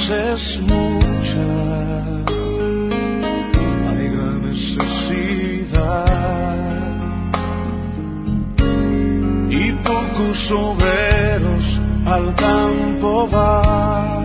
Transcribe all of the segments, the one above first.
es mucha, hay gran necesidad y pocos obreros al campo van.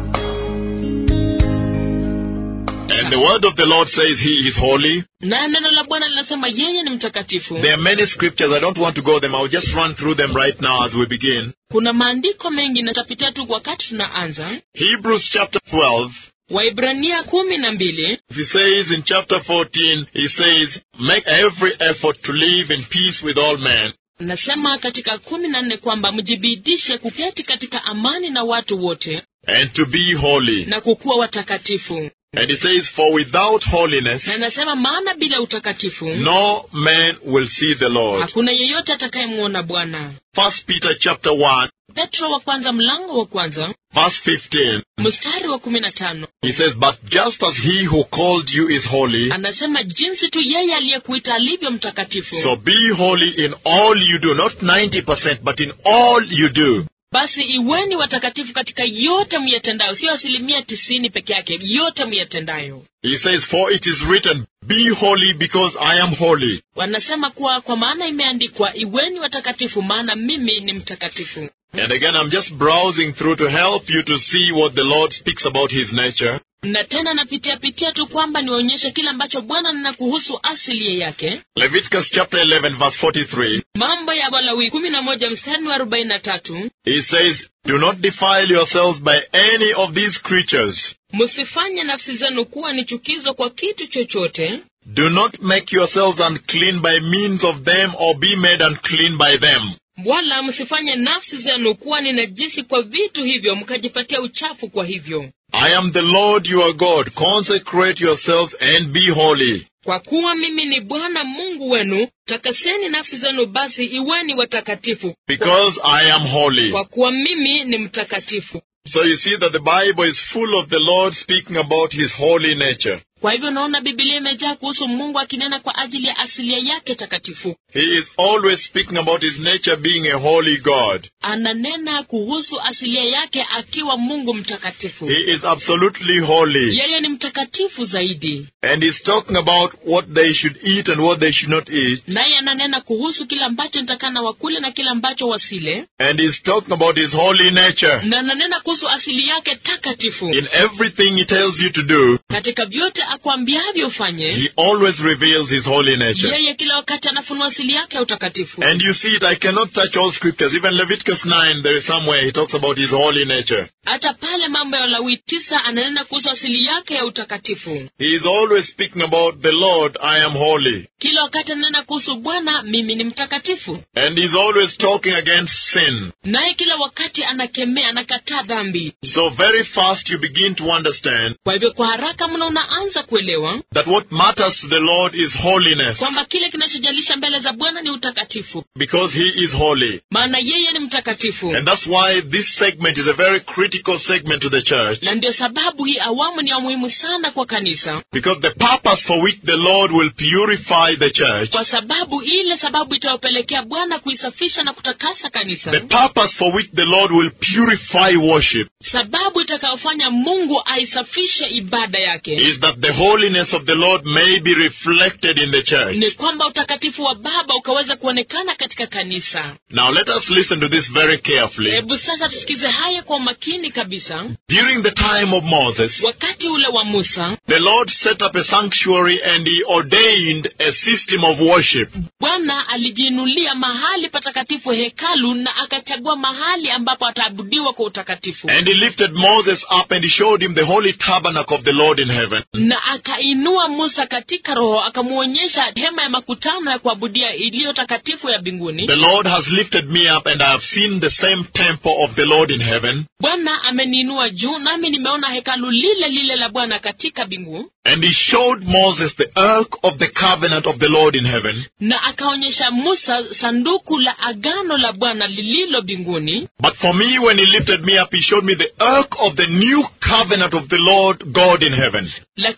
And the word of the Lord says he is holy. na neno la bwana linasema yeye ni mtakatifu There are many scriptures. I don't want to go them. I'll just run through them right now as we begin. kuna maandiko mengi natapitia tu wakati tunaanza Hebrews chapter 12. waibrania kumi na mbili He says in chapter 14, he says, make every effort to live in peace with all men. nasema katika kumi na nne kwamba mjibidishe kuketi katika amani na watu wote and to be holy. na kukuwa watakatifu And he says, For without holiness, na nasema maana bila utakatifu no man will see the Lord. hakuna yeyote atakayemwona bwana First Peter chapter 1, petro wa kwanza mlango wa kwanza verse 15. mstari wa kumi na tano He says, But just as he who called you is holy, anasema jinsi tu yeye aliyekuita alivyo mtakatifu so be holy in all you do. Not 90%, but in all you do. basi iweni watakatifu katika yote myatendayo sio asilimia tisini peke yake yote myatendayo He says, For it is written, Be holy because I am holy. wanasema kuwa kwa maana imeandikwa iweni watakatifu maana mimi ni mtakatifu And again, I'm just browsing through to help you to see what the Lord speaks about his nature. na tena napitia pitia tu kwamba niwaonyeshe kile ambacho bwana nena kuhusu asili yake Leviticus chapter 11, verse 43. mambo ya walawi kumi na moja mstari wa arobaini na tatu He says, Do not defile yourselves by any of these creatures. msifanye nafsi zenu kuwa ni chukizo kwa kitu chochote Do not make yourselves unclean by means of them or be made unclean by them. wala msifanye nafsi zenu kuwa ni najisi kwa vitu hivyo mkajipatia uchafu kwa hivyo I am the Lord your God. Consecrate yourselves and be holy. kwa kuwa mimi ni bwana mungu wenu takaseni nafsi zenu basi iweni watakatifu Because I am holy. kwa kuwa mimi ni mtakatifu So you see that the Bible is full of the Lord speaking about his holy nature. kwa hivyo naona bibilia imejaa kuhusu mungu akinena kwa ajili ya asilia yake takatifu He is always speaking about his nature being a holy God. ananena kuhusu asilia yake akiwa mungu mtakatifu He is absolutely holy. yeye ni mtakatifu zaidi And he's talking about what they should eat and what they should not eat. naye ananena kuhusu kile ambacho nitakana wakule na kile ambacho wasile And he's talking about his holy nature. na ananena kuhusu asili yake takatifu In everything he tells you to do, katika vyote akwambiavyo ufanye he always reveals his holy nature. yeye kila wakati anafunua asili yake ya utakatifu And you see it, I cannot touch all scriptures. Even Leviticus 9, there is somewhere he talks about his holy nature. hata pale mambo ya Walawi tisa ananena kuhusu asili yake ya utakatifu He is always speaking about the Lord, I am holy. kila wakati ananena kuhusu bwana mimi ni mtakatifu And he's always talking against sin. naye kila wakati anakemea anakataa dhambi So very fast you begin to understand kwa hivyo kwa haraka mna unaanza kuelewa that what matters to the Lord is holiness. kwamba kile kinachojalisha mbele za bwana ni utakatifu Because he is holy. maana yeye ni mtakatifu And that's why this segment is a very critical segment to the church. na ndio sababu hii awamu ni ya muhimu sana kwa kanisa Because the purpose for which the Lord will purify the church, kwa sababu ile sababu itawapelekea bwana kuisafisha na kutakasa kanisa the purpose for which the Lord will purify worship, sababu itakayofanya mungu aisafishe ibada yake is that the holiness of the Lord may be reflected in the church. ni kwamba utakatifu wa baba ukaweza kuonekana katika kanisa Now let us listen to this very carefully. hebu sasa tusikize haya kwa umakini kabisa During the time of Moses, wakati ule wa musa the Lord set up a sanctuary and he ordained a system of worship. bwana alijiinulia mahali patakatifu hekalu na akachagua mahali ambapo ataabudiwa kwa utakatifu And he lifted Moses up and he showed him the holy tabernacle of the Lord in heaven. na akainua musa katika roho akamwonyesha hema ya makutano ya kuabudia iliyo takatifu ya mbinguni The Lord has lifted me up and I have seen the same temple of the Lord in heaven. bwana ameniinua juu nami nimeona hekalu lile lile la bwana katika mbingu And he showed Moses the ark of the covenant of the Lord in heaven. na akaonyesha musa sanduku la agano la bwana lililo mbinguni But for me, when he lifted me up, he showed me the ark of the new covenant of the Lord God in heaven. lakini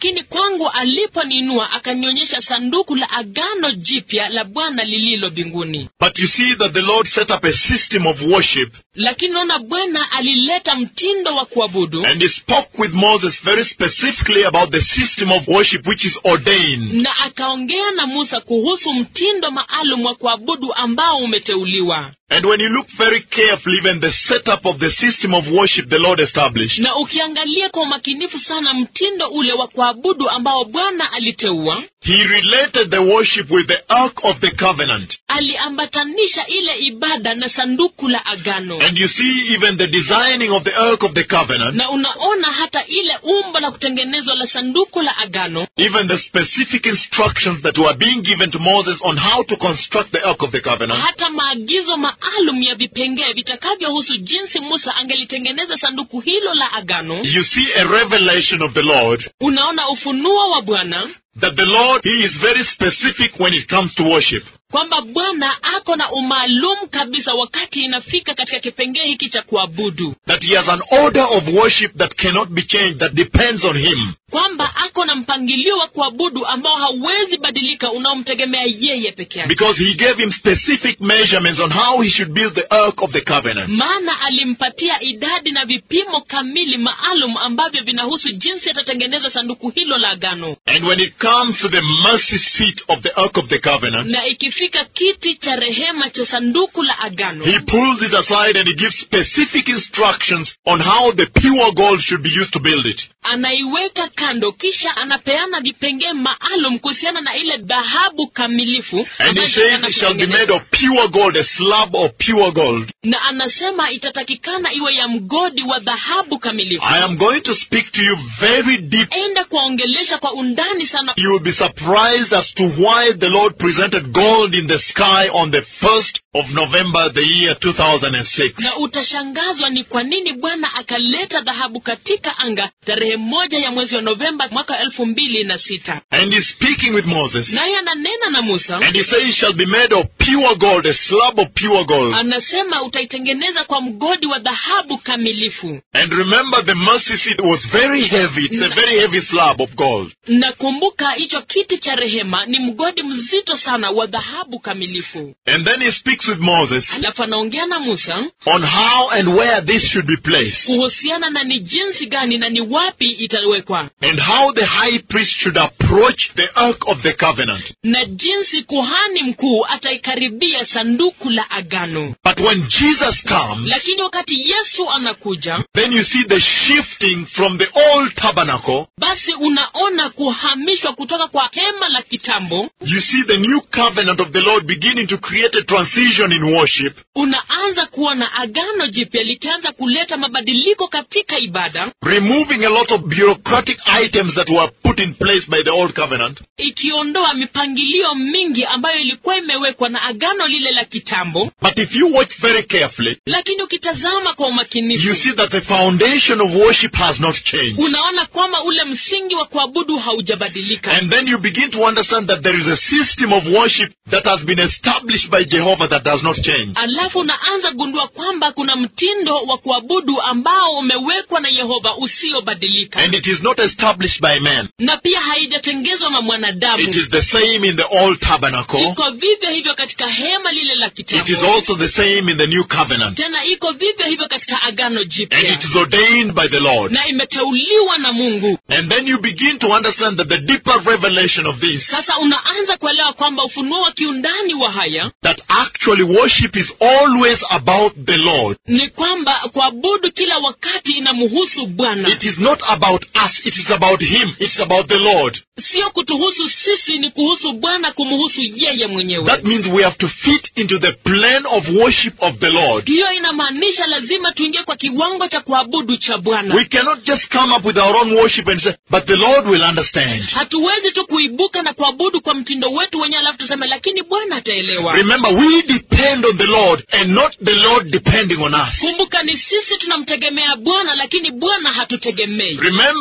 lakini kwangu aliponiinua akanionyesha sanduku la agano jipya la bwana lililo mbinguni But you see that the Lord set up a system of worship lakini naona bwana alileta mtindo wa kuabudu and he spoke with Moses very specifically about the system of worship which is ordained. na akaongea na musa kuhusu mtindo maalum wa kuabudu ambao umeteuliwa And when you look very carefully, even the setup of the system of worship the Lord established, na ukiangalia kwa umakinifu sana mtindo ule wa kuabudu ambao bwana aliteua he related the worship with the Ark of the Covenant. aliambatanisha ile ibada na sanduku la agano And you see even the designing of the Ark of the Covenant, na unaona hata ile umbo la kutengenezwa la sanduku la agano even the specific instructions that were being given to Moses on how to construct the Ark of the Covenant. hata maagizo maalum ya vipengee vitakavyohusu jinsi musa angelitengeneza sanduku hilo la agano You see a revelation of the Lord unaona ufunuo wa bwana that the Lord, He is very specific when it comes to worship. kwamba bwana ako na umaalum kabisa wakati inafika katika kipengee hiki cha kuabudu That He has an order of worship that cannot be changed, that depends on Him. kwamba ako na mpangilio wa kuabudu ambao hauwezi badilika unaomtegemea yeye peke yake Because He gave him specific measurements on how he should build the Ark of the Covenant. maana alimpatia idadi na vipimo kamili maalum ambavyo vinahusu jinsi atatengeneza sanduku hilo la agano And when it comes to the mercy seat of the Ark of the Covenant, na ikifika kiti cha rehema cha sanduku la agano He pulls it aside and He gives specific instructions on how the pure gold should be used to build it. anaiweka kando kisha anapeana vipengee maalum kuhusiana na ile dhahabu kamilifu And He ambayo says inatakana it shall be kutengenezwa. made of pure gold, a slab of pure gold. na anasema itatakikana iwe ya mgodi wa dhahabu kamilifu I am going to speak to you very deep. enda kuwaongelesha kwa undani sana You will be surprised as to why the Lord presented gold in the sky on the 1st of November, the year 2006. na utashangazwa ni kwa nini bwana akaleta dhahabu katika anga tarehe moja ya mwezi wa novemba mwaka elfu mbili na sita And He's speaking with Moses. naye ananena na musa And He says, it shall be made of pure gold, a slab of pure gold. anasema utaitengeneza kwa mgodi wa dhahabu kamilifu And remember, the mercy seat was very heavy. It's a very heavy slab of gold. na kumbuka hicho kiti cha rehema ni mgodi mzito sana wa dhahabu kamilifu And then He speaks with Moses alafu anaongea na musa on how and where this should be placed. kuhusiana na ni jinsi gani na ni wapi itawekwa And how the high priest should approach the ark of the covenant. na jinsi kuhani mkuu ataikaribia sanduku la agano But when Jesus comes, lakini wakati yesu anakuja then you see the shifting from the old tabernacle. basi unaona kuhamishwa kutoka kwa hema la kitambo You see the new covenant of the Lord beginning to create a transition in worship. unaanza kuona agano jipya likianza kuleta mabadiliko katika ibada removing a lot of bureaucratic items that were put in place by the old covenant, ikiondoa mipangilio mingi ambayo ilikuwa imewekwa na agano lile la kitambo but if you watch very carefully, lakini ukitazama kwa you umakinifu see that the foundation of worship has not changed. unaona kwamba ule msingi wa kuabudu haujabadilika And then you begin to understand that there is a system of worship that has been established by Jehovah that does not change. alafu unaanza gundua kwamba kuna mtindo wa kuabudu ambao umewekwa na yehova usiobadilika And it is not established by man. na pia haijatengezwa na mwanadamu It is the same in the old tabernacle. iko vivyo hivyo katika hema lile la It is kitambo also the same in the new covenant. tena iko vivyo hivyo katika agano And jipya it is ordained by the Lord. na imeteuliwa na mungu And then you begin to understand that the deeper revelation of this sasa unaanza kuelewa kwamba ufunuo wa kiundani wa haya that actually worship is always about the Lord. ni kwamba kuabudu kila wakati inamhusu bwana It is not about us, it is about Him, it's about the Lord. sio kutuhusu sisi ni kuhusu bwana kumhusu yeye mwenyewe That means we have to fit into the plan of worship of the Lord. hiyo inamaanisha lazima tuingie kwa kiwango cha kuabudu cha bwana We cannot just come up with our own worship and say, but the Lord will understand. hatuwezi tu kuibuka na kuabudu kwa mtindo wetu wenyewe alafu tuseme lakini bwana ataelewa Remember, we depend on the Lord and not the Lord depending on us. kumbuka ni sisi tunamtegemea bwana lakini bwana hatutegemei Remember, the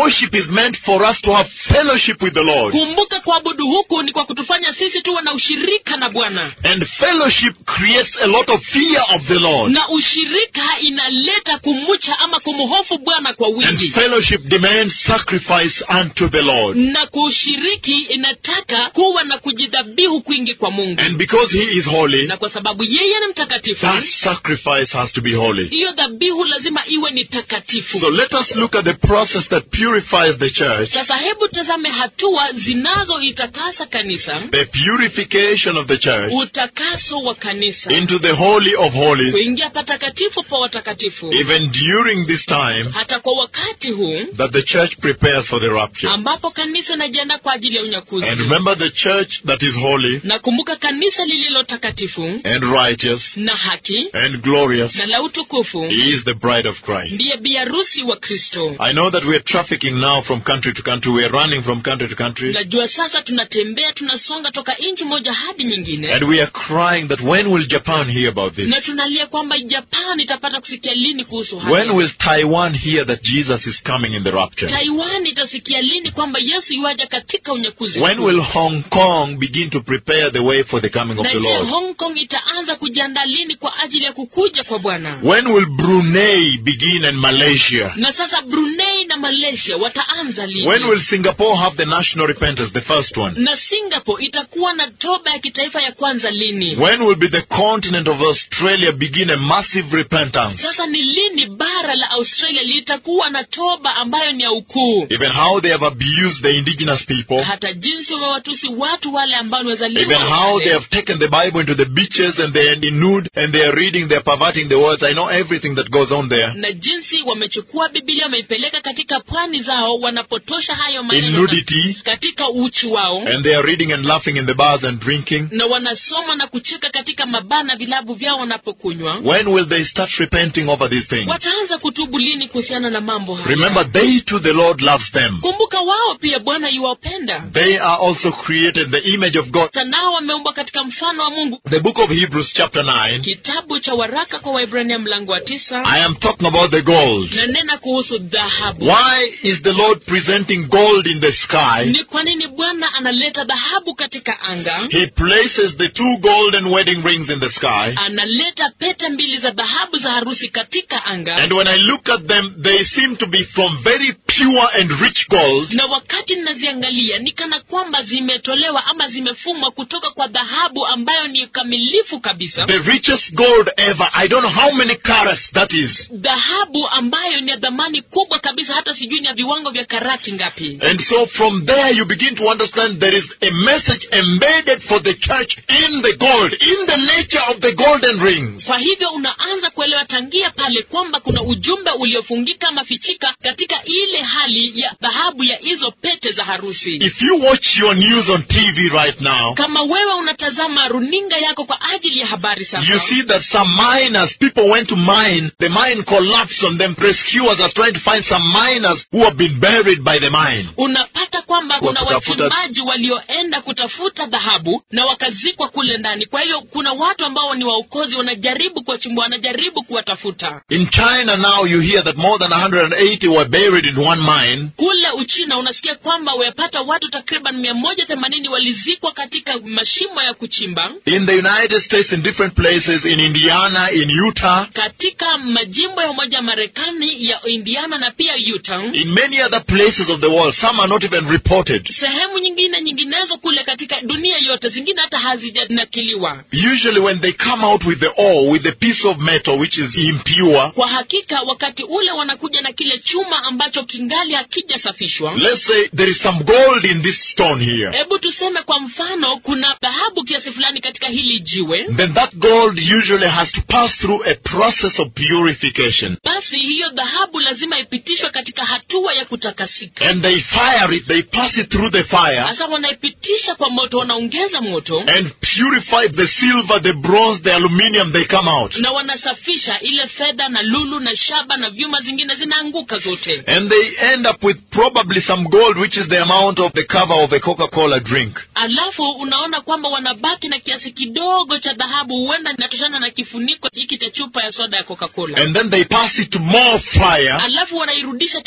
worship is meant for us to have fellowship with the Lord. kumbuka kuabudu huku ni kwa kutufanya sisi tuwe na ushirika na bwana And fellowship creates a lot of fear of the Lord. na ushirika inaleta kumcha ama kumhofu bwana kwa And wingi fellowship demands sacrifice unto the Lord. na kushiriki inataka kuwa na kujidhabihu kwingi kwa mungu And because He is holy, na kwa sababu yeye ni mtakatifu that sacrifice has to be holy. hiyo dhabihu lazima iwe ni takatifu So let us look at the process that purifies the church, sasa hebu tazame hatua zinazoitakasa kanisa the purification of the church utakaso wa kanisa into the Holy of Holies, kuingia patakatifu pa watakatifu even during this time hata kwa wakati huu that the church prepares for the rapture. ambapo kanisa inajiandaa kwa ajili ya unyakuzi And remember the church that is holy na kumbuka kanisa lililo takatifu and righteous na haki and glorious na la utukufu is the bride of Christ. ndiye biarusi wa kristo I know that we are trafficking now from country to country. We are running from country to country. najua sasa tunatembea tunasonga toka nchi moja hadi nyingine And we are crying that when will Japan hear about this? na tunalia kwamba japan itapata kusikia lini kuhusu When haya will Taiwan hear that Jesus is coming in the rapture? taiwan itasikia lini kwamba yesu yuaja katika unyakuzi When huu? will Hong Kong begin to prepare the way for the coming of na the je Lord? hong kong itaanza kujiandaa lini kwa ajili ya kukuja kwa bwana When will Brunei begin and Malaysia? na sasa brunei na malaysia wataanza lini When will Singapore have the national repentance, the first one? na singapore itakuwa na toba ya kitaifa ya kwanza lini When will be the continent of Australia begin a massive repentance? sasa ni lini bara la australia litakuwa na toba ambayo ni ya ukuu Even how they have abused the indigenous people. hata jinsi wamewatusi watu wale ambao ni wazaliwa Even wa how pale. they have taken the Bible into the beaches and they are in nude and they are reading, they are perverting the words. I know everything that goes on there. na jinsi wamechukua bibilia wameipeleka katika pwani zao wanapotosha hayo In maneno nudity. katika uchi wao And they are reading and laughing in the bars and drinking. na wanasoma na kucheka katika mabaa na vilabu vyao wanapokunywa When will they start repenting over these things? wataanza kutubu lini kuhusiana na mambo haya Remember, they too, the Lord loves them. kumbuka wao pia bwana yuwapenda They are also created in the image of God. sanao wameumbwa katika mfano wa mungu The book of Hebrews, chapter 9, kitabu cha waraka kwa waibrania mlango wa tisa I am talking about the gold. nanena kuhusu dhahabu Why is the Lord presenting gold in the sky? ni kwa nini bwana analeta dhahabu katika anga He places the two golden wedding rings in the sky. analeta pete mbili za dhahabu za harusi katika anga And when I look at them, they seem to be from very pure and rich gold. na wakati ninaziangalia ni kana kwamba zimetolewa ama zimefumwa kutoka kwa dhahabu ambayo ni kamilifu kabisa The richest gold ever. I don't know how many carats that is. dhahabu ambayo ni ya dhamani kubwa kabisa hata sijui ni ya viwango vya karati ngapi And so from there you begin to understand there is a message embedded for the church in the gold, in the nature of the golden rings. kwa hivyo unaanza kuelewa tangia pale kwamba kuna ujumbe uliofungika ama fichika katika ile hali ya dhahabu ya hizo pete za harusi If you watch your news on TV right now, kama wewe unatazama runinga yako kwa ajili ya habari you sasa see that some miners, people went to mine, the mine collapsed on them. Rescuers are trying to find some miners who have been buried by the mine. unapata kwamba Kwa kuna kutafuta- wachimbaji walioenda kutafuta dhahabu na wakazikwa kule ndani kwa hiyo kuna watu ambao ni waokozi wanajaribu kuwachimbua wanajaribu kuwatafuta In China now you hear that more than 180 were buried in one mine. kule uchina unasikia kwamba wayapata watu takriban mia moja themanini walizikwa katika mashimo ya kuchimba In the United States, in different places, in Indiana, in Utah, katika majimbo ya umoja wa marekani ya indiana na pia utah in many other places of the world. Some are not even reported. sehemu nyingine nyinginezo kule katika dunia yote zingine hata hazijanakiliwa Usually when they come out with the ore, with the piece of metal which is impure, kwa hakika wakati ule wanakuja na kile chuma ambacho kingali hakijasafishwa let's say there is some gold in this stone here. hebu tuseme kwa mfano kuna dhahabu kiasi fulani katika hili jiwe Then that gold usually has to pass through a process of purification. basi hiyo dhahabu lazima ipitishwe katika hatua ya kutakasika And they fire it, they pass it through the fire sasa wanaipitisha kwa moto wanaongeza moto and purify the silver, the bronze, the aluminium, they come out. na wanasafisha ile fedha na lulu na shaba na vyuma zingine zinaanguka zote And they end up with probably some gold, which is the amount of the cover of a Coca-Cola drink. alafu unaona kwamba wanabaki na kiasi kidogo cha dhahabu huenda inatoshana na kifuniko hiki cha chupa ya soda ya coca-cola And then they pass it to more fire alafu wanairudisha tena kwa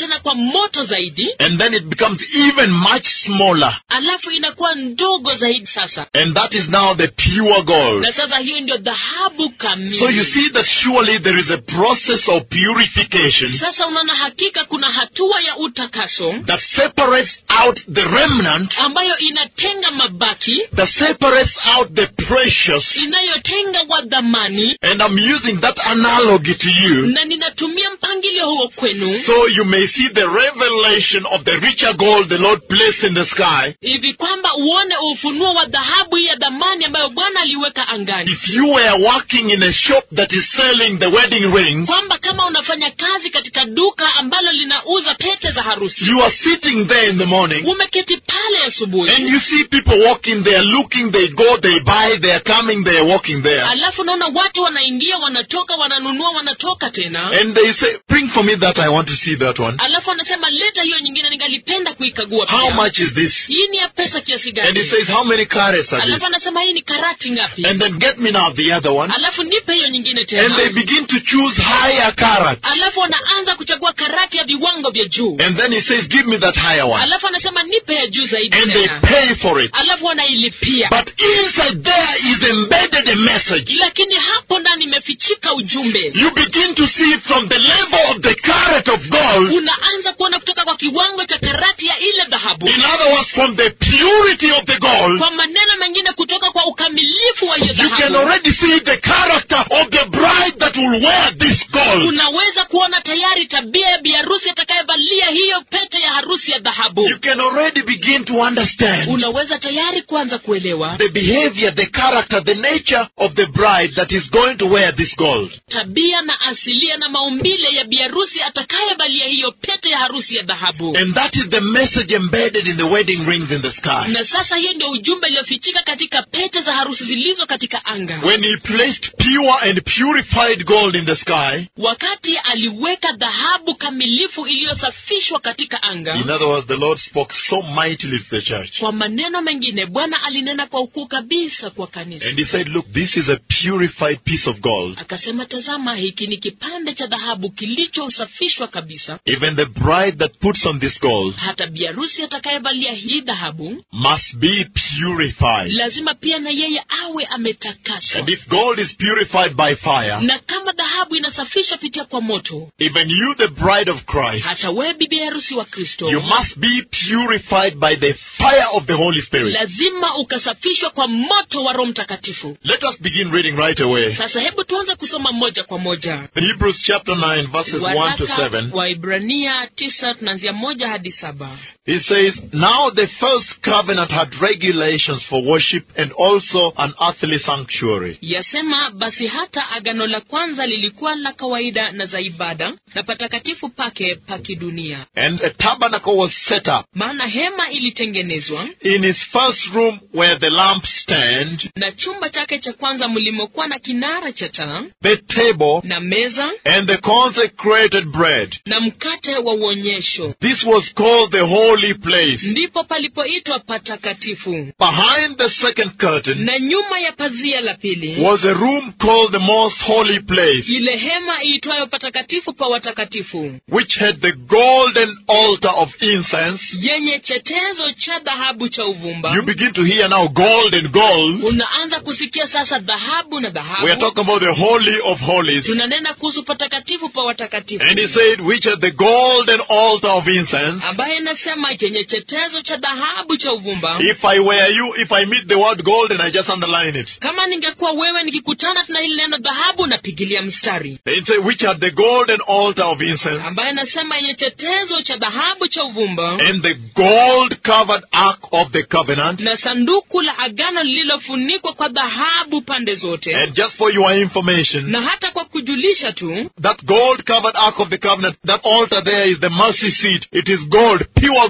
moto zaidi and then it becomes even much smaller. alafu inakuwa ndogo zaidi sasa And that is now the pure gold. na sasa hiyo ndio dhahabu kamili So you see that surely there is a process of purification sasa unaona hakika kuna hatua ya utakaso that separates out the remnant, ambayo inatenga mabaki that separates out the precious. inayotenga wa dhamani And I'm using that analogy to you na ninatumia mpangilio huo kwenu so you may see the revelation of the richer gold the Lord placed in the sky. hivi kwamba uone ufunuo wa dhahabu hii ya dhamani ambayo bwana aliweka angani If you were working in a shop that is selling the wedding rings, kwamba kama unafanya kazi katika duka ambalo linauza pete za harusi you are sitting there in the morning umeketi pale and asubuhi you see people walking there, looking, they go, they buy, they are coming, they are walking there. alafu naona watu wanaingia wanatoka wananunua wanatoka tena And they say, bring for me that, I want to see that one. alafu anasema leta hiyo nyingine ningalipenda kuikagua How pia. much is this? hii ni ya pesa kiasi And he gani says, how many carats are alafu these? anasema hii ni karati ngapi And then get me now the other one. alafu nipe hiyo nyingine And they tena begin to choose higher carats. alafu wanaanza kuchagua karati ya viwango vya juu And then he says, give me that higher one. alafu anasema nipe ya juu zaidi And they tena pay for it. alafu wanailipia But inside there is embedded a message. lakini hapo ndani imefichika ujumbe You begin to see it from the level of the carat of gold. unaanza kuona kutoka kwa kiwango cha karati ya ile dhahabu In other words, from the purity of the gold, kwa maneno mengine kutoka kwa ukamilifu wa hiyo you can dhahabu already see the character of the bride that will wear this gold. unaweza kuona tayari tabia ya biharusi atakayevalia hiyo pete ya harusi ya dhahabu You can already begin to understand unaweza tayari kuanza kuelewa the behavior, the character, the nature of the bride that is going to wear this gold. tabia na asilia na maumbile ya biharusi atakayevalia hiyo pete ya harusi ya dhahabu And that is the message embedded in the wedding rings in the sky. na sasa hiyo ndio ujumbe iliyofichika katika pete za harusi zilizo katika anga When he placed pure and purified gold in the sky, wakati aliweka dhahabu kamilifu iliyosafishwa katika anga in other words, the Lord spoke so mightily to the church. kwa maneno mengine bwana alinena kwa ukuu kabisa kwa kanisa And he said, Look, this is a purified piece of gold. akasema tazama hiki ni kipande cha dhahabu kilichosafishwa kabisa Even the bride that puts on this gold hata biarusi atakayevalia hii dhahabu must be purified. lazima pia na yeye awe ametakaswa And if gold is purified by fire, na kama dhahabu inasafishwa pitia kwa moto even you, the bride of Christ, hata wewe bibi harusi wa kristo you must be purified by the fire of the Holy Spirit. lazima ukasafishwa kwa moto wa roho mtakatifu Let us begin reading right away. sasa hebu tuanze kusoma moja kwa moja Hebrews chapter 9, verses 1 to waraka 7. wa ibrania tisa tunaanzia moja hadi saba He says, Now the first covenant had regulations for worship and also an earthly sanctuary. yasema basi hata agano la kwanza lilikuwa la kawaida na za ibada na patakatifu pake pa kidunia And a tabernacle was set up maana hema ilitengenezwa in his first room where the lampstand, na chumba chake cha kwanza mlimokuwa na kinara cha taa the table, na meza and the consecrated bread. na mkate wa uonyesho This was called the holy place. ndipo palipoitwa patakatifu Behind the second curtain na nyuma ya pazia la pili was a room called the most holy place, ile hema iitwayo patakatifu pa watakatifu which had the golden altar of incense. yenye chetezo cha dhahabu cha uvumba You begin to hear now gold and gold. unaanza kusikia sasa dhahabu na We are dhahabu talking about the holy of holies. tunanena kuhusu patakatifu pa watakatifu And he said, which had the golden altar of incense. ambaye inasema chenye chetezo cha dhahabu cha uvumba If I were you, if I meet the word gold and I just underline it. kama ningekuwa wewe nikikutana tuna hili neno dhahabu napigilia mstari It said, which had the golden altar of incense ambaye anasema yenye chetezo cha dhahabu cha uvumba and the gold covered ark of the covenant. na sanduku la agano lililofunikwa kwa dhahabu pande zote And just for your information, na hata kwa kujulisha tu that gold covered ark of the covenant, that altar there is the mercy seat. It is gold, pure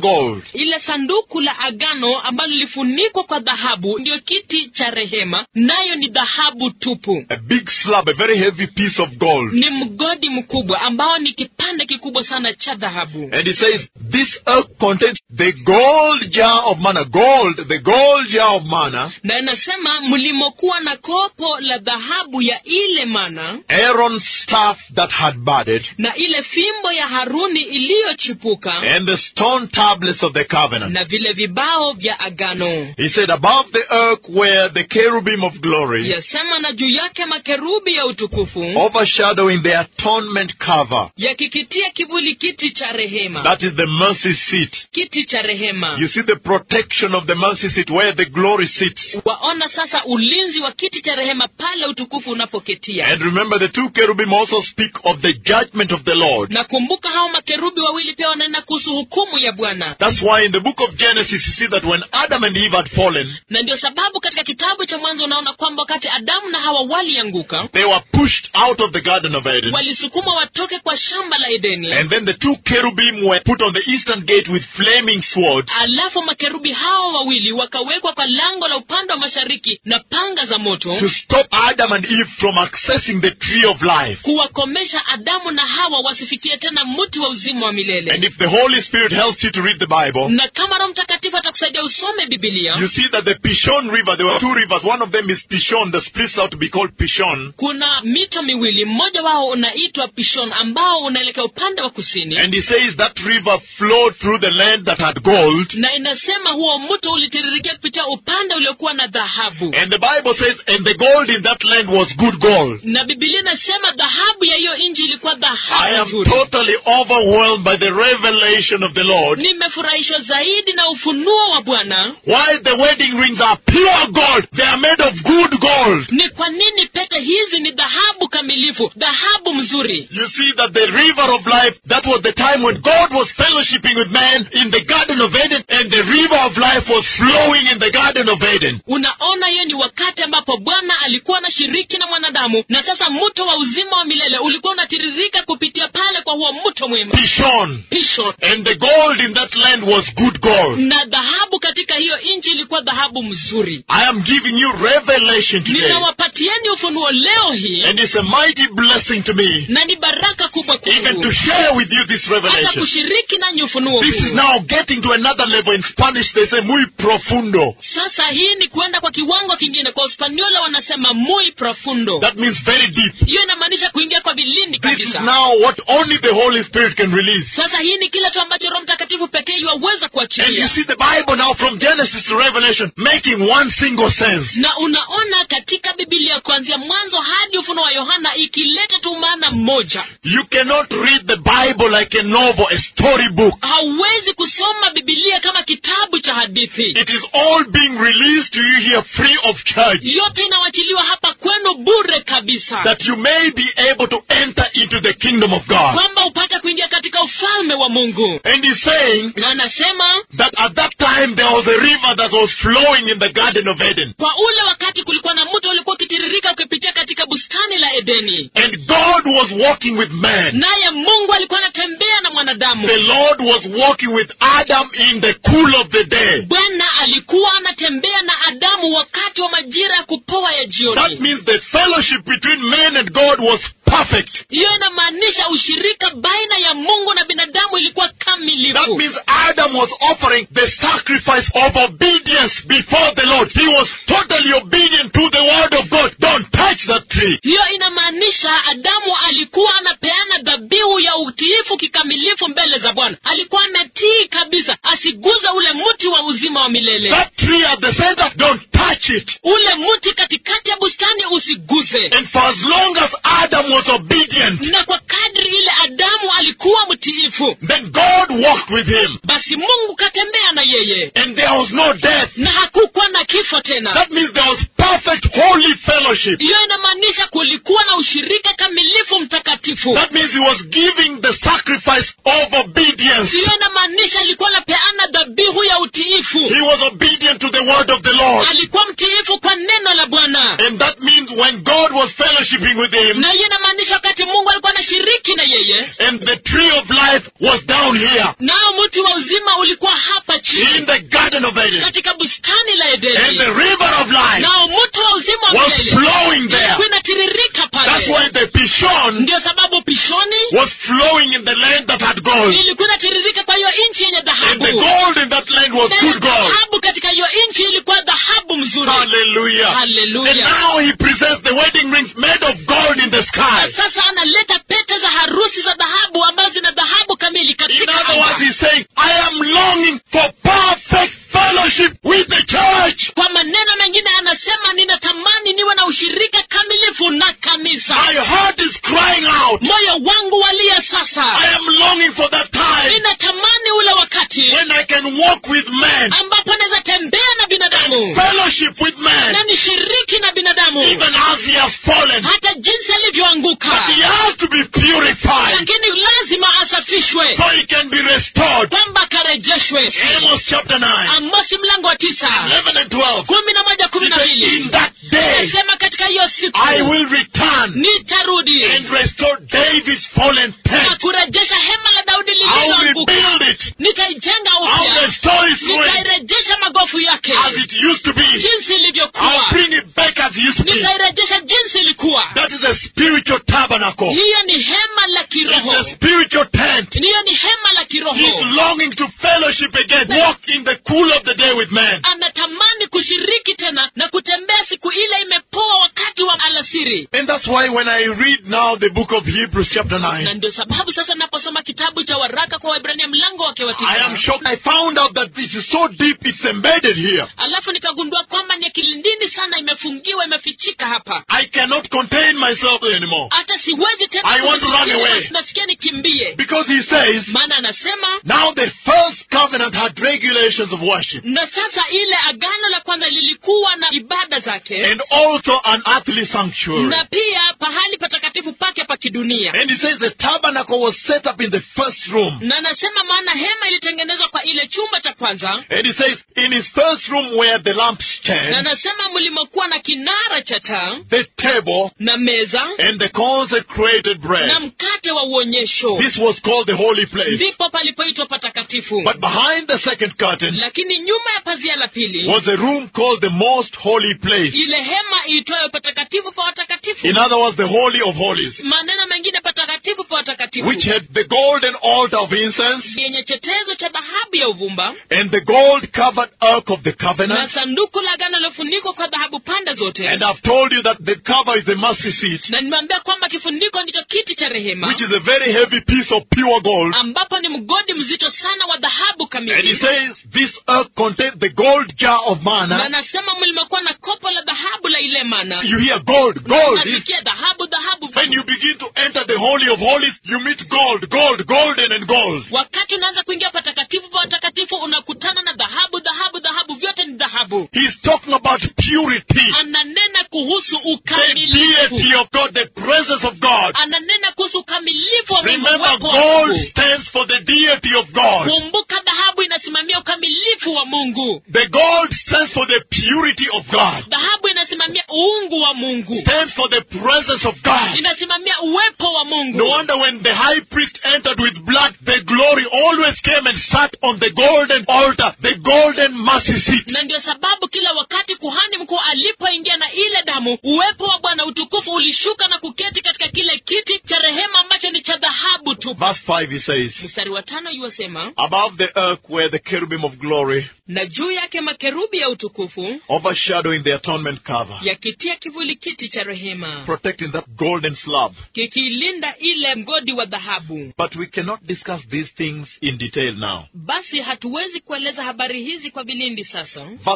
gold. ile sanduku la agano ambalo lilifunikwa kwa dhahabu ndiyo kiti cha rehema nayo ni dhahabu tupu A big slab, a very heavy piece of gold. ni mgodi mkubwa ambao ni kipande kikubwa sana cha dhahabu And it says, this ark contains the gold jar of manna. Gold, the gold jar of manna. na inasema mlimokuwa na kopo la dhahabu ya ile mana Aaron's staff that had budded. na ile fimbo ya haruni iliyochipuka And the stone tablets of the covenant. na vile vibao vya agano He said, above the ark were the cherubim of glory, yasema na juu yake makerubi ya utukufu overshadowing the atonement cover. yakikitia kivuli kiti cha rehema That is the mercy seat. kiti cha rehema You see the protection of the mercy seat where the glory sits. waona sasa ulinzi wa kiti cha rehema pale utukufu unapoketia And remember, the two cherubim also speak of the judgment of the Lord. na kumbuka hao makerubi wawili pia wananena kuhusu hukumu ya bwana That's why in the book of Genesis you see that when Adam and Eve had fallen, na ndio sababu katika kitabu cha mwanzo unaona kwamba wakati adamu na hawa walianguka they were pushed out of the Garden of Eden. walisukumwa watoke kwa shamba la edeni And then the two cherubim were put on the eastern gate with flaming swords alafu makerubi hao wawili wakawekwa kwa lango la upande wa mashariki na panga za moto to stop Adam and Eve from accessing the tree of life. kuwakomesha adamu na hawa wasifikie tena mti wa uzima wa milele And if the Holy Spirit helps you to read the Bible, na kama roho mtakatifu atakusaidia usome bibilia you see that the Pishon River, there were two rivers. One of them is Pishon, that splits out to be called Pishon. kuna mito miwili mmoja wao unaitwa pishon ambao unaelekea upande wa kusini And he says that river flowed through the land that had gold. na inasema huo mto ulitiririkia kupitia upande uliokuwa na dhahabu And the Bible says, and the gold in that land was good gold. na bibilia inasema dhahabu ya hiyo nchi ilikuwa I dhahabu am nzuri totally overwhelmed by the revelation of the Lord. nimefurahishwa zaidi na ufunuo wa bwana Why the wedding rings are pure gold. They are made of good gold. ni kwa nini pete hizi ni dhahabu kamilifu dhahabu mzuri You see that the river of life, that was the time when God was fellowshipping with man in the Garden of Eden, and the river of life was flowing in the Garden of Eden. unaona hiyo ni wakati ambapo bwana alikuwa anashiriki na mwanadamu na sasa mto wa uzima wa milele ulikuwa unatiririka kupitia pale kwa huo mto mwema Pishon. pisho And the gold in that land was good gold. na dhahabu katika hiyo nchi ilikuwa dhahabu mzuri I am giving you revelation today. ninawapatieni ufunuo leo hii And it's a mighty blessing to me, na ni baraka kubwa even kwangu to share with you this hata revelation. kushiriki nanyi ufunuo This is huu now getting to another level. In Spanish, they say muy profundo. sasa hii ni kuenda kwa kiwango kingine kwa uspaniola wanasema muy profundo That means very deep. hiyo inamaanisha kuingia kwa vilindi This is kabisa now what only the Holy Spirit can release. sasa hii ni kile tu ambacho roho mtakatifu pekee yuwaweza And you kuachilia see the Bible now from Genesis to Revelation making one single sense. na unaona katika bibilia kuanzia mwanzo hadi ufuno wa yohana ikileta tu maana mmoja You cannot read the Bible like a novel, a storybook. hauwezi kusoma bibilia kama kitabu cha hadithi It is all being released to you here free of charge. yote inawachiliwa hapa kwenu bure kabisa That you may be able to enter into the kingdom of God. kwamba upate kuingia katika ufalme wa mungu And he's saying na anasema that at that time there was a river that was flowing in the Garden of Eden. kwa ule wakati kulikuwa na mto ulikuwa ukitiririka ukipitia katika bustani la edeni And God was walking with man. naye mungu alikuwa anatembea na mwanadamu The Lord was walking with Adam in the cool of the day. bwana alikuwa anatembea na adamu wakati wa majira ya kupoa ya That jioni means the fellowship between man and God was perfect. hiyo inamaanisha ushirika baina ya mungu na binadamu ilikuwa That kamilifu means Adam was offering the sacrifice of obedience before the Lord. He was totally obedient to the word of God. Don't touch that tree. hiyo inamaanisha adamu alikuwa anapeana dhabihu ya utiifu kikamilifu mbele za bwana alikuwa anatii kabisa asiguza ule mti wa uzima wa milele That tree at the center, don't touch it. ule mti katikati ya bustani usiguze And for as long as Adam was obedient, na kwa kadri ile adamu alikuwa mtiifu then God walked with him. basi mungu katembea na yeye And there was no death. na hakukuwa na kifo tena That means there was perfect holy fellowship. hiyo inamaanisha kulikuwa na ushirika kamilifu mtakatifu patakatifu That means he was giving the sacrifice of obedience. hiyo inamaanisha alikuwa anapeana dhabihu ya utiifu He was obedient to the word of the Lord. alikuwa mtiifu kwa neno la bwana And that means when God was fellowshipping with him, na hiyo inamaanisha wakati mungu alikuwa anashiriki na yeye and the tree of life was down here nao mti wa uzima ulikuwa hapa in chini the Garden of Eden, katika bustani la and the edeni river of life nao mti wa uzima wa was milele flowing there. ilikuwa inatiririka That's pale why the Pishon ndio sababu pishoni was flowing in the land that had gold. ilikuwa inatiririka kwa hiyo nchi yenye And the dhahabu gold in that land was Na good gold. dhahabu katika hiyo nchi ilikuwa dhahabu mzuri Hallelujah. And haleluya now he presents the wedding rings made of gold in the sky. sasa analeta pete za harusi za dhahabu ambazo zina dhahabu kamili In katika other words, anga. he's saying, I am longing for perfect fellowship with the church. kwa maneno mengine anasema ninatamani niwe na ushirika kamilifu na kanisa My heart is crying out. moyo wangu walia sasa I am longing for that time ninatamani ule wakati when I can walk with men, ambapo naweza tembea na binadamu fellowship with na men, nishiriki na binadamu even as he has fallen. hata jinsi alivyoanguka But he has to be purified lakini lazima asafishwe so he can be restored. kwamba akarejeshwe Amos chapter 9, amosi mlango wa tisa 11 and 12. kumi na moja kumi He na said, mbili In that day nasema katika hiyo siku I will return nitarudi and restore David's fallen na tent. kurejesha hema la daudi I'll lililoanguka rebuild it. nitaijenga I'll upya restore its ruin nitairejesha magofu yake as it used to be. jinsi I'll ilivyokuwa bring it back as it used to be. nitairejesha jinsi ilikuwa That is a spiritual tabernacle. hiyo ni hema la It's kiroho a spiritual tent. hiyo ni hema la He's kiroho longing to fellowship again, walk in the cool of the day with men. anatamani kushiriki tena na kutembea siku ile imepoa wakati wa alasiri And that's why when I read now the book of Hebrews chapter na 9, ndio sababu sasa naposoma kitabu cha waraka kwa waibrania mlango wake wa I am tisa shocked. I found out that this is so deep, it's embedded here. alafu nikagundua kwamba ni kilindini sana imefungiwa imefichika hapa I cannot contain myself anymore. hata siwezi tena I want to run kufikiria, away. nasikia nikimbie Because he says, maana anasema now the first covenant had regulations of worship na sasa ile agano la kwanza lilikuwa na ibada zake and also an earthly sanctuary. na pia pahali patakatifu pake pa kidunia And he says the tabernacle was set up in the first room. na anasema maana hema ilitengenezwa kwa ile chumba cha kwanza And he says in his first room were the na lampstand, anasema mlimokuwa na kinara cha taa the table, na meza and the consecrated na bread. mkate wa uonyesho This was called the holy place. ndipo palipoitwa patakatifu But behind the second curtain lakini nyuma ya pazia la pili was a room called the most holy place. ile hema iitwayo patakatifu pa watakatifu In other words, the holy of holies, maneno mengine patakatifu pa watakatifu which had the golden altar of incense yenye chetezo cha dhahabu ya uvumba and the gold covered ark of the na covenant. sanduku la agano lilofunikwa kwa dhahabu pande zote And I've told you that the cover is the mercy seat, na nimeambia kwamba kifuniko ndicho kiti cha rehema which is a very heavy piece of pure gold. ambapo ni mgodi mzito sana wa dhahabu And he kamili says this ark contained the gold jar of na manna. nasema mlimekuwa na kopo la dhahabu la ile mana You hear gold, gold. It's- nasikia dhahabu dhahabu When you begin to enter the holy of holies, you meet gold, gold, golden and gold. wakati unaanza kuingia patakatifu pa watakatifu unakutana na dhahabu dhahabu dhahabu vyote ni dhahabu He's talking about purity, ananena kuhusu the ukamilifu deity of God, the presence of God. ananena kuhusu ukamilifu wa Mungu, Remember, uwepo wa gold Mungu. stands for the deity of God. kumbuka dhahabu inasimamia ukamilifu wa mungu The gold stands for the purity of God, dhahabu inasimamia uungu wa mungu stands for the presence of God. inasimamia uwepo wa mungu No wonder when the high priest entered with blood, the glory always came and sat on the golden altar, the golden mercy seat. na ndio sababu kila wakati kuhani mkuu alipoingia na ile damu uwepo wa bwana utukufu ulishuka na kuketi katika kile kiti cha rehema ambacho ni cha dhahabu tu Verse 5 he says, mstari wa tano yuwasema Above the ark were the cherubim of glory, na juu yake makerubi ya utukufu overshadowing the atonement cover, yakitia kivuli kiti cha rehema protecting that golden slab. kikilinda ile mgodi wa dhahabu But we cannot discuss these things in detail now. basi hatuwezi kueleza habari hizi kwa vilindi sasa Verse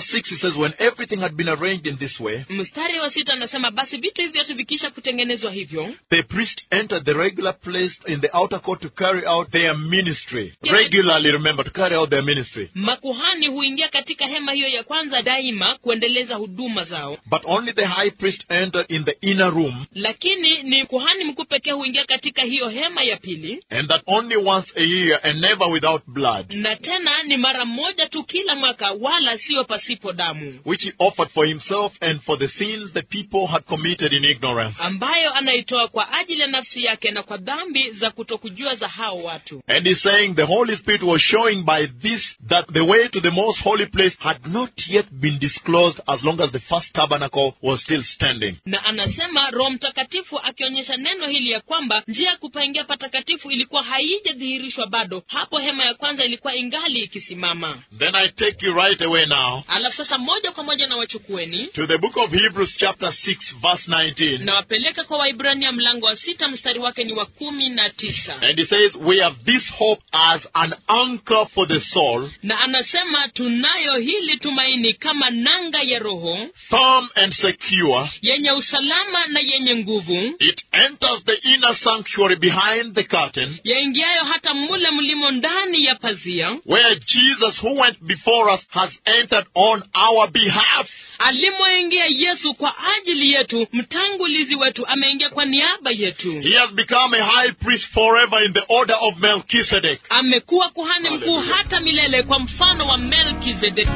6 it says, When everything had been arranged in this way, mstari wa sita anasema basi vitu hivi vyote vikisha kutengenezwa hivyo the priest entered the regular place in the outer court to carry out their ministry. Yes. Regularly, remember, to carry out their ministry. makuhani huingia katika hema hiyo ya kwanza daima kuendeleza huduma zao But only the high priest entered in the inner room, lakini ni kuhani mkuu pekee huingia katika hiyo hema ya pili and that only once a year and never without blood, na tena ni mara moja tu kila mwaka wala siyo pasipo damu which he offered for himself and for the sins the people had committed in ignorance. ambayo anaitoa kwa ajili ya nafsi yake na kwa dhambi za kutokujua za hao watu And he's saying the Holy Spirit was showing by this that the way to the most holy place had not yet been disclosed as long as the first tabernacle was still standing. na anasema roho mtakatifu akionyesha neno hili ya kwamba njia ya kupaingia patakatifu ilikuwa haijadhihirishwa bado hapo hema ya kwanza ilikuwa ingali ikisimama Then I take you right away now alafu sasa moja kwa moja na wachukueni to the book of Hebrews chapter 6 verse 19. na wapeleka kwa waibrania mlango wa sita mstari wake ni wa kumi na tisa And he says, We have this hope as an anchor for the soul, na anasema tunayo hili tumaini kama nanga ya roho firm and secure. yenye usalama na yenye nguvu It enters the inner sanctuary behind the curtain, yaingiayo hata mule mlimo ndani ya pazia where Jesus, who went before us, has entered on our behalf. alimoingia yesu kwa ajili yetu mtangulizi wetu ameingia kwa niaba yetu He has become a high priest forever in the order of Melchizedek. amekuwa kuhani mkuu Hallelujah. hata milele kwa mfano wa melkizedeki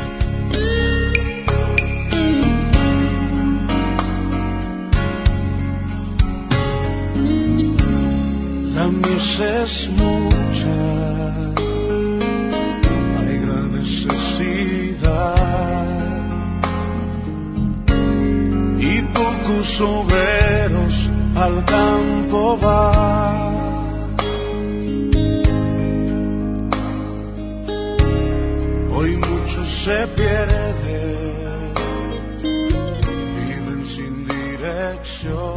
La mies es mucha, hay gran necesidad y pocos obreros al campo van. Hoy muchos se pierden, viven sin dirección.